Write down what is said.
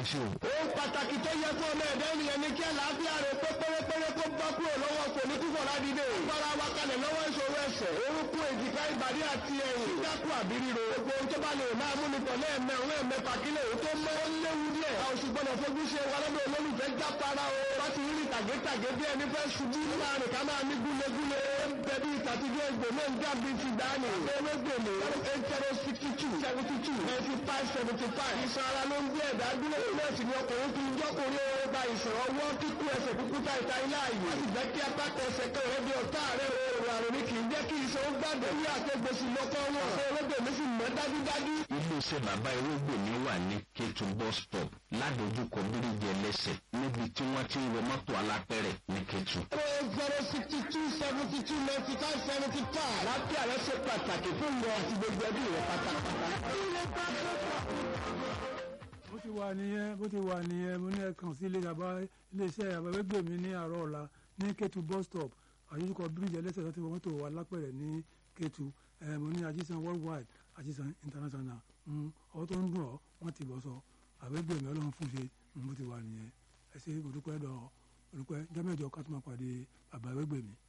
ṣe o. ohun pàtàkì tó yẹ fún ọmọ ẹ̀dá ènìyàn ni kí àlàáfíà rẹ̀ pé pérépéré kó bọ́ kúrò lọ́wọ́ kò ní kúfọ̀ ládìde. gbára wa kalẹ̀ lọ́wọ́ ìṣòro ẹsẹ̀ orúkún èjìká ìbàdí àti ẹ̀yìn. kíkákù àbí ríro. gbogbo ohun tó bá lè máa mú ni pọ̀lẹ́ ẹ̀mẹ́rún ẹ̀mẹ́fà kílẹ̀ òun tó mọ́ ó léwu díẹ̀. a ò sì gbọ́dọ̀ fojú ṣe wa lọ́dọ̀ olólùfẹ́ jápara o. bá ti rí tàgétàgé bí ẹni fẹ́ ṣubú. láàrin ká máa ní gúlegúle. bẹ̀bí ìtàtijọ́ egbò náà ń dàbí ti dání. ewégbèlè eight zero sixty two seventy two ninety five seventy five. ìṣan ara ló ń gbé ẹ̀dá dúró. náà sì ni ọkùnrin fi ń jọ́kùnrin ó ba ìṣòro ọwọ́ kíkú ẹsẹ̀ kúkú ta ìta ilé ààyè. wọ́n sì jẹ́ kí apákọ̀ ẹsẹ̀ kan rẹ̀ bí ọ̀tá rẹ̀ oòrùn àrùn ni kì í jẹ́ kí iṣan ó gbàgbé. ní àtẹ̀gbèsì lọ́kọ́ wọn. ṣé olóògbé sì mọ́ dájúdájú. iléeṣẹ́ bàbá ewégbèmí wà ní kétu bus stop ládojúkọ bíríjì ẹlẹ́sẹ̀ níbi tí wọ́n ti ń wọ mọ́tò alápẹ̀rẹ̀ ní kétu. zero sixty two seventy two ninety five seventy five. lápẹ́ àrẹ ṣe pàtàkì fún ìwọ àti gbogbo ẹbí rẹ pátápátá. bó ti wà nìyẹn bó ti wà nìyẹn mo ní ẹ̀kan sí ilé àbá iléeṣẹ́ àbáwẹ́gbèmí ní àárọ̀ ọ̀la ní kétu bus stop àyíkọ bíríjì ẹlẹ́sẹ̀ láti wọ mọ́tò wà lápẹ̀rẹ̀ ní kétu mo ní ajísan worldwide ajísan international ọwọ́ tó ń dùn ọ́ wọ́n ti bọ̀ sọ àbẹ́gbèmí ọlọ́run fún ṣe bó ti wà nìyẹn ẹ ṣe olùpẹ́ dọ̀ olùpẹ́ jẹ́mẹ́jọ ká tó máa pàdé bàbá àbẹ́gbèmí.